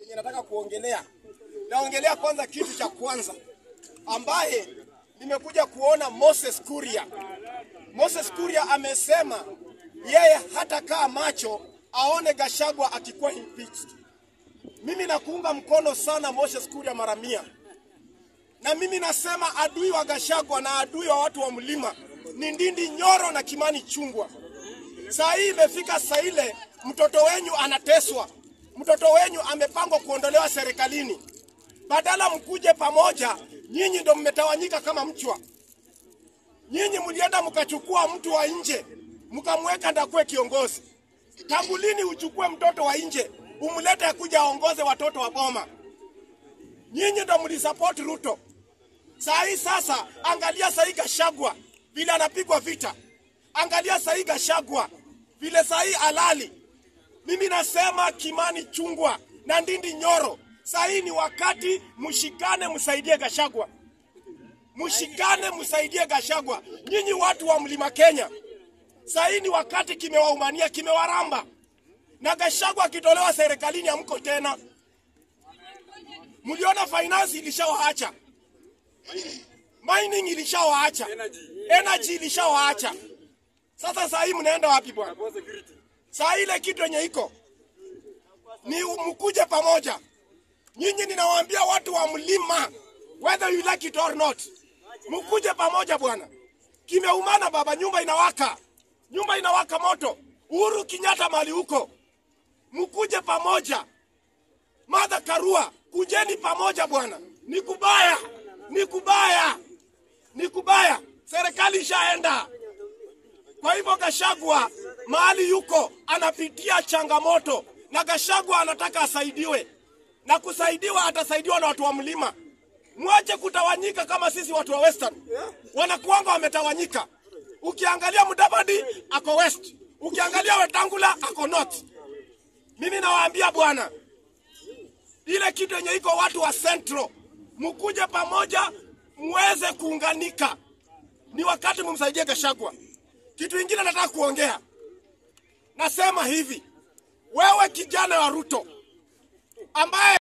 yenye nataka kuongelea. Naongelea kwanza kitu cha kwanza ambaye nimekuja kuona Moses Kuria. Moses Kuria amesema yeye hatakaa macho aone Gashagwa akikuwa impeached. Mimi nakuunga mkono sana Moses Kuria mara mia, na mimi nasema adui wa Gashagwa na adui wa watu wa mlima ni Ndindi Nyoro na Kimani Chungwa. Saa hii imefika saa ile mtoto wenyu anateswa, mtoto wenyu amepangwa kuondolewa serikalini. Badala mkuje pamoja, nyinyi ndo mmetawanyika kama mchwa. Nyinyi mlienda mkachukua mtu wa nje mkamweka ndakuwe kiongozi. Tangu lini uchukue mtoto wa nje umlete akuja aongoze watoto wa boma? Nyinyi ndo mlisupport Ruto. Saa hii sasa, angalia saa hii Gashagwa vile anapigwa vita, angalia saa hii Gashagwa vile saa hii alali. Mimi nasema Kimani Chungwa na Ndindi Nyoro, saa hii ni wakati mshikane, msaidie Gashagwa, mshikane, msaidie Gashagwa. Nyinyi watu wa mlima Kenya, saa hii ni wakati kimewaumania, kimewaramba na Gashagwa akitolewa serikalini hamko tena. Mliona finance ilishawaacha, mining ilishawaacha, energy ilishawaacha. Sasa saa hii mnaenda wapi bwana? Saa ile kitu yenye iko ni mkuje pamoja. Nyinyi ninawaambia watu wa mlima, whether you like it or not, mkuje pamoja bwana. Kimeumana baba, nyumba inawaka, nyumba inawaka moto. Uhuru Kenyatta mali huko, mkuje pamoja. Martha Karua, kujeni pamoja bwana. Ni kubaya, ni kubaya, ni kubaya. Serikali ishaenda. Kwa hivyo Gashagwa mahali yuko anapitia changamoto, na Gashagwa anataka asaidiwe, na kusaidiwa atasaidiwa na watu wa mlima. Mwache kutawanyika kama sisi watu wa Western wanakuanga wametawanyika. Ukiangalia Mudavadi ako west, ukiangalia Wetangula ako north. Mimi nawaambia bwana, ile kitu yenye iko watu wa Central, mkuje pamoja, muweze kuunganika. Ni wakati mumsaidie Gashagwa. Kitu ingine nataka kuongea, nasema hivi, wewe kijana wa Ruto ambaye